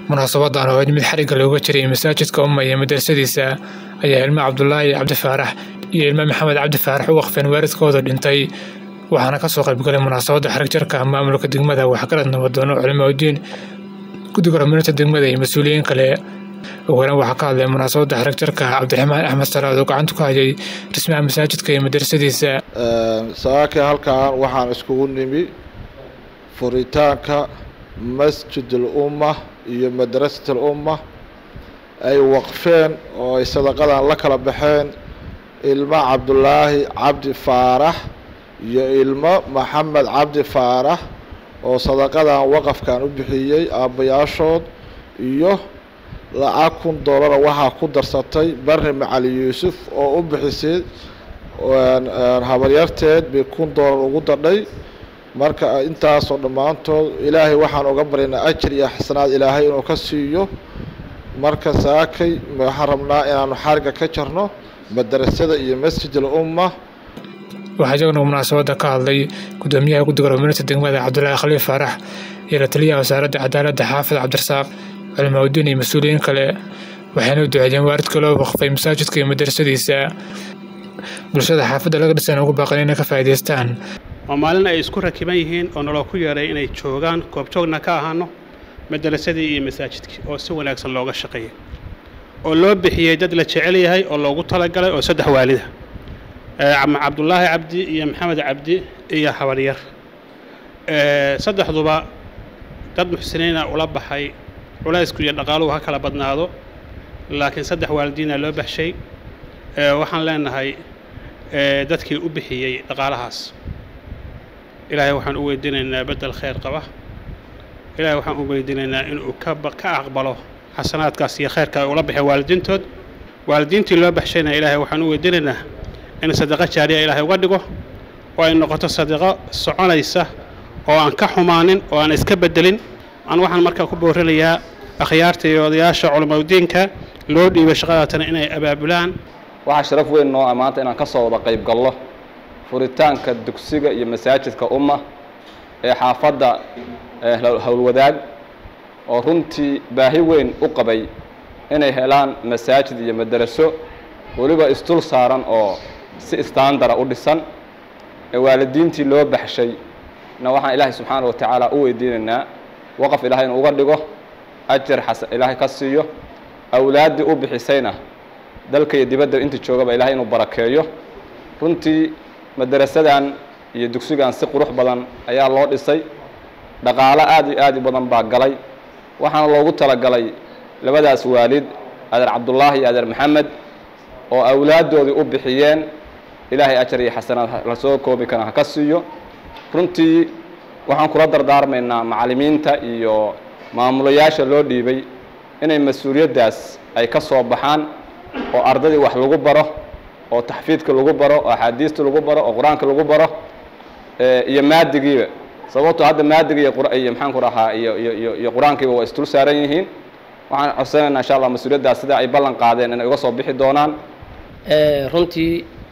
munaasabadan oo mid xarigga looga jiray masaajidka umma iyo madrasadiisa ayaa ilmo cabdulaahi cabdi faarax iyo ilmo maxamed cabdi faarax u waqfeen waalidkooda dhintay waxaana kasoo qaybgalay munaasabadda xarig jarka maamulka degmada waxgarad nabadoono culimaudiin guddiga horumarinta degmada iyo mas-uuliyiin kale ugu horeyn waxaa ka hadlay munaasabadda xarig jarka cabdiraxmaan axmed salaad oo gacanta ku hayay dhismaha masaajidka iyo madrasadiisa saakay halkan waxaan iskugu nimi furitaanka masjid ulumma iyo madrasat alumma ay waqfeen oo ay sadaqadan la kala baxeen ilmo cabdulaahi cabdi faarax iyo ilmo maxamed cabdi faarax oo sadaqadan waqafkan u bixiyey aabbayaashood iyo lacag kun doolara waxaa ku darsatay barri macali yuusuf oo u bixisay habaryarteed bay kun doolar ugu dadhay marka intaasoo dhammaantood ilaahay waxaan uga baryaynaa ajir iyo xasanaad ilaahay inuu ka siiyo marka saakay waxaan rabnaa inaanu xariga ka jarno madrasada iyo masjid alumma waxaa isaguna munaasabadda ka hadlay gudoomiyaha guddiga horumarinta degmada cabdulaahi khaliif faarax iyo la taliyaha wasaaradda cadaaladda xaafid cabdirasaaq culimaudiin iyo mas-uuliyiin kale waxayna u duceeyeen waalidka loo waqfay masaajidka iyo madrasadiisa bulshada xaafadda laga dhisan ugu baaqan inay ka faa'iidaystaan waa maalin ay isku rakiban yihiin oo naloo ku yeeray inay joogaan goobjoogna ka ahaano madarasadii iyo masaajidkii oo si wanaagsan looga shaqeeyay oo loo bixiyey dad la jecel yahay oo loogu talagalay oo saddex waalida cabdulaahi cabdi iyo maxamed cabdi iyo habaryar saddexduba dad muxsiniina ula baxay culaysku iyo dhaqaaluhu ha kala badnaado laakiin saddex waalidiina loo baxshay waxaan leenahay dadkii u bixiyey dhaqaalahaas ilaahay waxaan u weydiinaynaa beddel khayr qaba ilaahay waxaan u weydiinaynaa inuu ka ka aqbalo xasanaadkaas iyo khayrka ay ula baxeen waalidiintood waalidiintii loo baxshayna ilaahay waxaan u weydiinaynaa in sadaqo jaariya ilaahay uga dhigo oo ay noqoto sadaqo soconaysa oo aan ka xumaanin oo aan iska beddelin aan waxaan markaa ku boorinayaa akhyaarta iyo odayaasha culimaudiinka loo dhiibay shaqadaatana inay abaabulaan waxaa sharaf weyn noo ah maanta inaan ka soo wada qayb gallo furitaanka dugsiga iyo masaajidka umma ee xaafadda howlwadaag oo runtii baahi weyn u qabay inay helaan masaajid iyo madaraso weliba isdul saaran oo si istaandara u dhisan ee waalidiintii loo baxshay na waxaan ilaahay subxaana wa tacaala u weydiinaynaa waqaf ilaahay inuu uga dhigo ajar xasan ilaahay ka siiyo awlaaddii u bixisayna dalka iyo dibadda inta joogaba ilaahay inuu barakeeyo runtii madarasadan iyo dugsigan si qurux badan ayaa loo dhisay dhaqaalo aad iyo aad u badan baa galay waxaana loogu talagalay labadaas waalid adeer cabdullaahi iyo adeer maxamed oo awlaaddoodii u bixiyeen ilaahay ajar iyo xasanaad lasoo koobi kana ha ka siiyo runtii waxaan kula dardaarmaynaa macallimiinta iyo maamulayaasha loo dhiibay inay mas-uuliyaddaas ay ka soo baxaan oo ardadii wax lagu baro oo taxfiidka lagu baro oo axaadiista lagu baro oo qur-aanka lagu baro iyo maadigiiba sababto hadda maadiga iyo iyo maxaanku rahaa iyo iyo iyo qur-aankiiba waa isdul saaran yihiin waxaan codsanaynaa insha allah mas-uuliyaddaas sida ay ballan qaadeen inay uga soo bixi doonaan runtii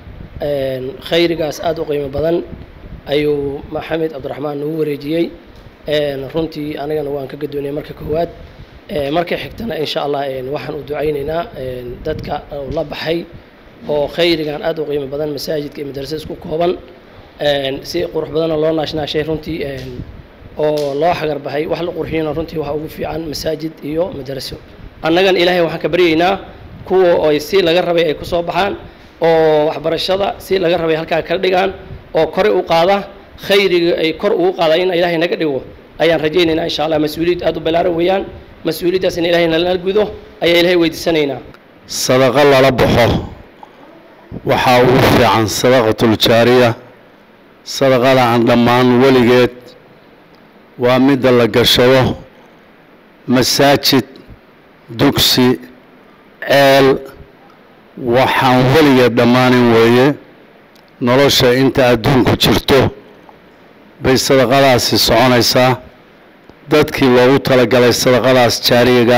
khayrigaas aada u qiimo badan ayuu maxamed cabdiraxmaan nagu wareejiyey runtii anigana waan ka gadoonaya marka koowaad marka xigtana insha allah waxaan u ducaynaynaa dadka la baxay oo khayrigan aada u qiimo badan masaajidka iyo madrasada isku kooban si qurux badanna loo naashnaashay runtii oo loo xagar baxay wax la qurxiyana runtii waxa ugu fiican masaajid iyo madraso annagan ilaahay waxaan ka baryaynaa kuwa ay si laga rabay ay kusoo baxaan oo waxbarashada si laga rabay halkaa ka dhigaan oo kore u qaada khayriga ay kor ugu qaada in ilaahay naga dhigo ayaan rajaynaynaa insha allah mas-uuliyad aada u ballaaran weeyaan mas-uuliyaddaas in ilaahay nala gudo ayaa ilaahay weydiisanaynaa sadaqo lala baxo waxaa ugu fiican sadaqatuljaariya sadaqada aan dhammaan weligeed waa midda la gashado masaajid dugsi ceel waxaan weligeed dhammaanin weeye nolosha inta adduunku jirto bay sadaqadaasi soconaysaa dadkii loogu talagalay sadaqadaas jaariyaga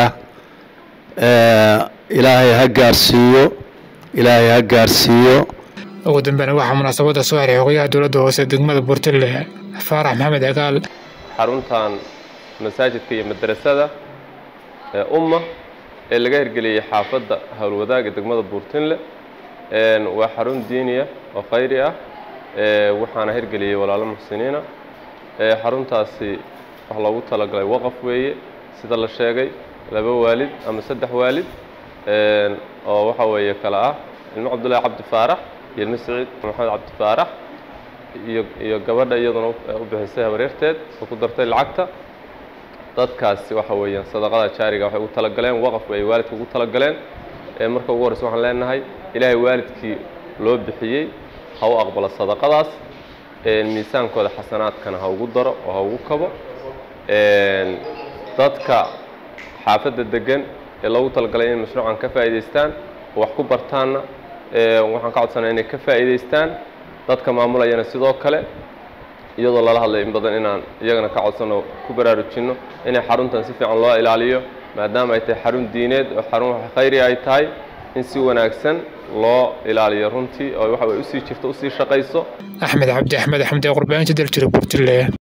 ilaahay ha gaarsiiyo ilaahay ha gaarsiiyo ugu dambeyn waxaa munaasabadda soo xiray xogayaha dowladda hoose degmada buurtille faarax maxamed agaal xaruntan masaajidka iyo madrasada umma ee laga hirgeliyey xaafadda howlwadaag ee degmada buurtinle waa xarun diiniya oo khayri ah waxaana hirgeliyey walaalo muxsiniina xaruntaasi wax loogu talagalay waqaf weeye sida la sheegay laba waalid ama saddex waalid oo waxa weeye kale ah ilmo cabdullaahi cabdi faarax iyo ilmo siciid maxamed cabdi faarax iyo iyo gabadha iyaduna u bixisay habaryarteed oo ku dartay lacagta dadkaasi waxa weeyaan sadaqada jaariga waxay ugu talagaleen waqaf ay waalidka ugu talagaleen marka ugu horreysa waxaan leenahay ilaahay waalidkii loo bixiyey ha u aqbalo sadaqadaas miisaankooda xasanaadkana ha ugu daro oo ha ugu kabo dadka xaafadda degan ee loogu talagalay inay mashruucan ka faa'iidaystaan oo wax ku bartaanna waxaan ka codsanaya inay ka faa'iidaystaan dadka maamulayana sidoo kale iyadoo lala hadlay in badan inaan iyagana ka codsano ku baraarujinno inay xaruntan si fiican loo ilaaliyo maadaama ay tahay xarun diineed oo xarun khayri ay tahay in si wanaagsan loo ilaaliyo runtii oo waxa way usii jirto usii shaqayso axmed cabdi axmed axmed ee qurbaaninta daljira buurtile